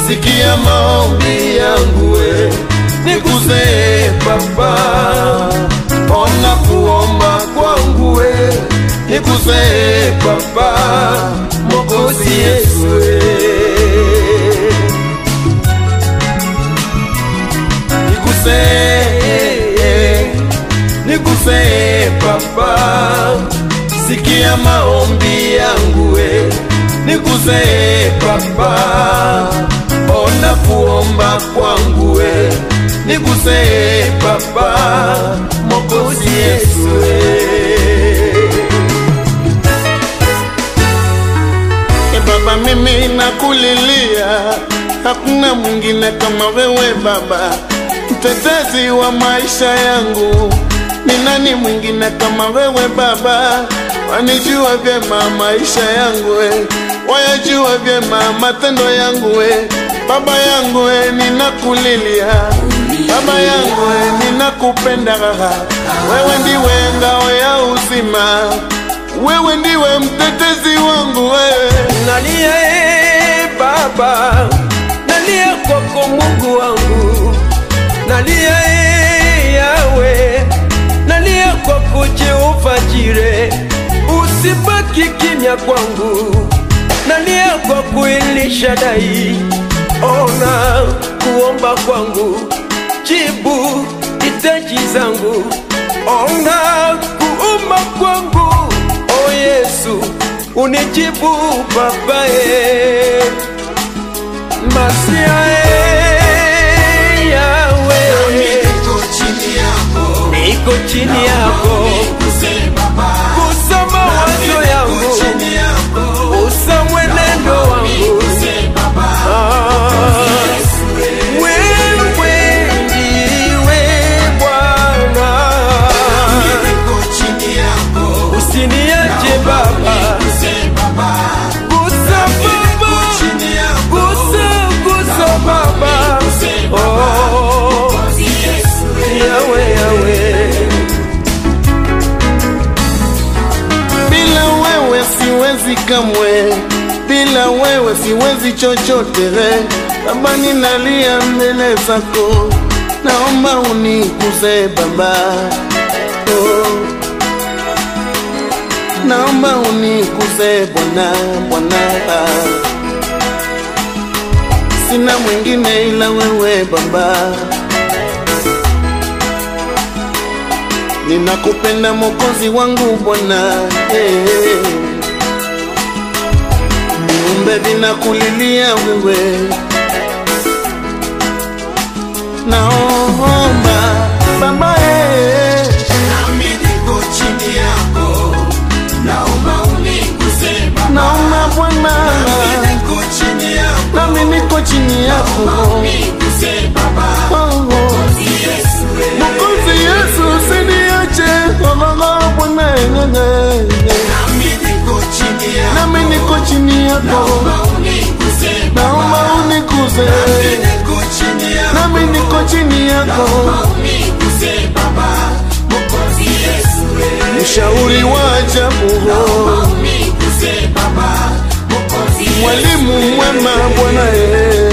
sikia maombi yangu we, niguse Baba, ona kuomba kwangu we, niguse Baba, Mwokozi Yesu we. Niguse, niguse Baba, sikia maombi yangu we, niguse Baba, ona kuomba kwangu we, niguse Baba, Mwokozi Yesu we. E Baba, mimi nakulilia, hakuna mwingine kama wewe Baba, mtetezi wa maisha yangu. Ni nani mwingine kama wewe Baba? Wanijua vyema maisha yangu we, wayajua vyema matendo yangu we. Baba yangu we, ninakulilia Baba yangu we, ninakupenda wewe, ndiwe ngao ya uzima, wewe ndiwe mtetezi wangu wewe nalia e Baba, nalia kwako Mungu wangu, nalia e Yawe, nalia kwako Jehova Jire, usibaki kimya kwangu, nalia kwako Elishadai, ona kuomba kwangu, jibu hitaji zangu, ona kuomba kwangu, o Yesu unijibu babae masia e yawe Niko chini yako, niko chini yako niguse Baba. kusoma wazo yangu Chini yako, usa mwenendo wangu niguse Baba. Ah, wewe ndiwe Bwana Niko chini yako, usiniache Baba niguse Baba. gusa Baba Chini yako, gusa gusa Baba oh Yesu. yawe yawe Bila wewe siwezi kamwe, bila wewe siwezi chochote. Baba, ninalia mbele zako, naomba unikuze Baba, oh. naomba unikuze Bwana, Bwana, sina mwingine ila wewe Baba. Ninakupenda Mwokozi wangu Bwana, hey. Viumbe vinakulilia wewe, naomba Baba, hey. Nami niko chini yako, naomba uniguse Baba. naomba Bwana, Nami niko chini yako, nami niko chini yako uniguse Baba. Oh, oh. Yesu. Mwokozi Yesu, usiniache Oh, oh, oh, Bwana, eh, eh, eh. Nami niko chini yako, nami niko chini yako, naomba uniguse Baba. naomba unikuze Niko chini yako, nami niko chini yako, uniguse Baba. Mwokozi Yesu. mshauri wa ajabu, Uniguse Baba. Mwokozi Yesu. mwalimu mwema Bwana, eh.